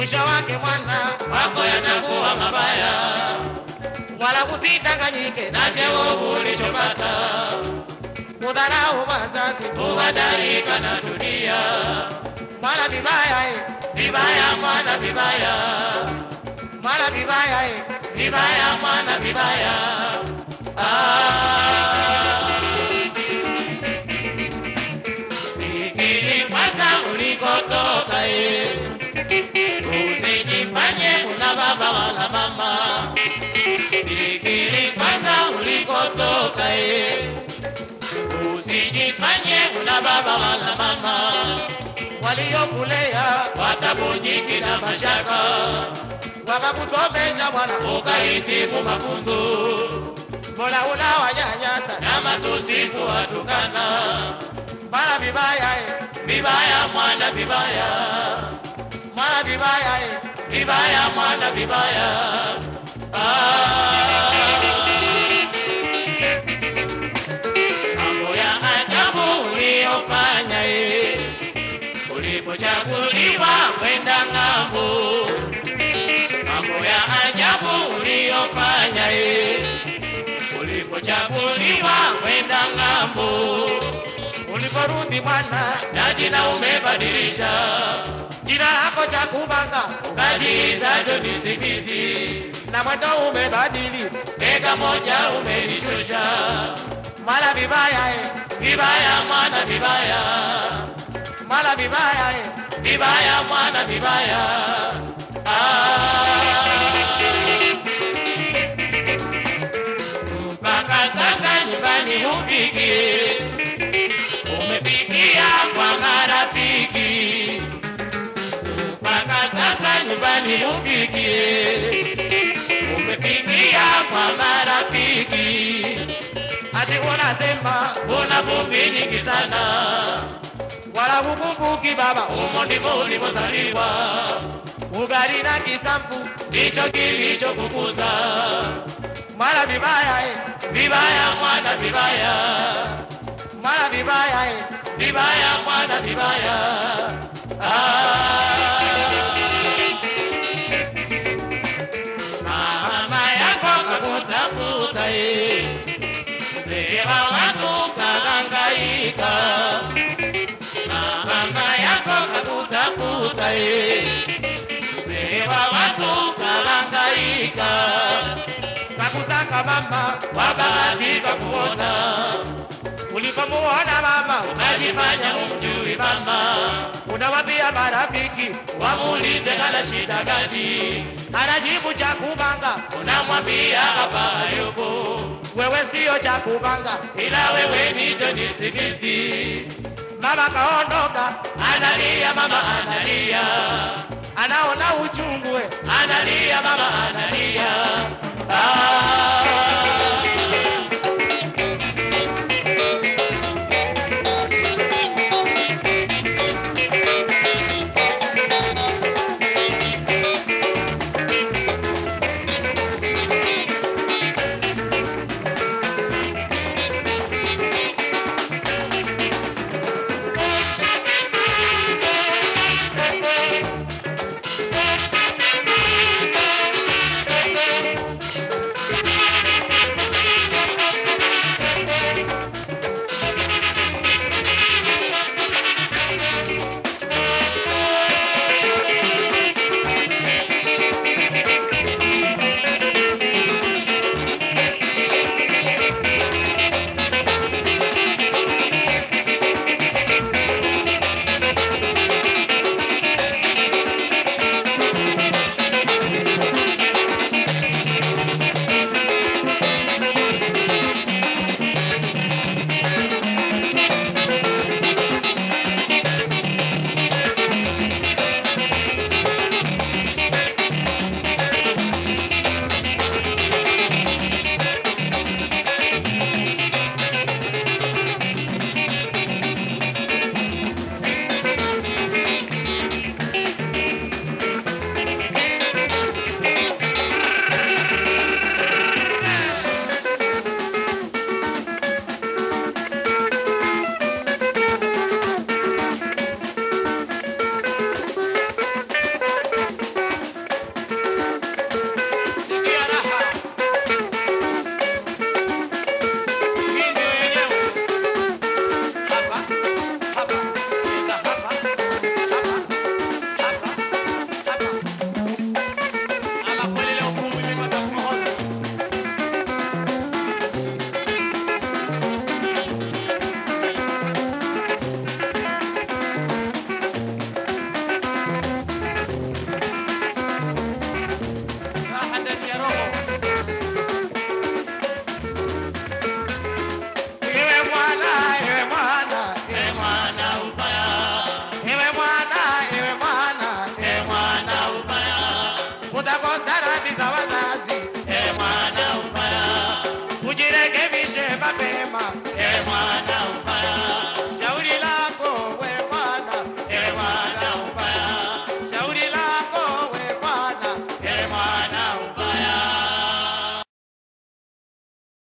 mwisho wake mwana wako yatakuwa mabaya, wala usidanganyike na cheo ulichopata kudharau wazazi kuhadarika na dunia. mwana vibaya eh, Vibaya mwana, vibaya mwana vibaya eh. vibaya mwana, vibaya Ah. Fikiri kwanza ulikotoka, eh. usijifanye kuna baba wala mama. Fikiri kwanza ulikotoka, eh. usijifanye kuna baba wala mama. waliokulea Watabujiki na mashaka wakakusomesha mwana ukahitimu mafunzo mbona unawanyanyasa na matusi kuwatukana. mwana vibaya eh, Vibaya mwana, vibaya mwana vibaya eh. vibaya mwana, vibaya Ah. Mambo ya ajabu uliyofanya eh, ulipochaguliwa kwenda ng'ambo. Mambo ya ajabu uliyofanya eh, ulipochaguliwa kwenda ng'ambo. uliporudi mwana na jina umebadilisha, jina lako cha kubanga ukajiita John Sibiti, na mwendo umebadili bega moja umelishusha. mwana vibaya eh, Vibaya mwana, vibaya mwana vibaya eh. vibaya mwana, vibaya ah. Mpaka sasa nyumbani hupiki, umepikia kwa marafiki. Mpaka sasa nyumbani hupiki, umepikia kwa marafiki. ati unasema Una vumbi nyingi sana, wala hukumbuki baba humo ndimo ulipozaliwa, ugali na kisambu ndicho kilichokukuza. mwana vibaya eh, Vibaya mwana, vibaya mwana vibaya eh. vibaya mwana, vibaya ah. Mama yako kakutafuta eh, mzee wa watu kahangaika. Mama yako kakutafuta eh, mzee wa watu kahangaika. kakutaka mama Kwa bahati kakuona ulipomuona mama ukajifanya umjui mama, unawambia marafiki wamuulize kana shida gani, anajibu cha kubanga unamwambia hapa hayupo, wewe sio cha kubanga ila wewe ni John Sibiti. mama kaondoka Analia mama analia, anaona uchungu we analia mama analia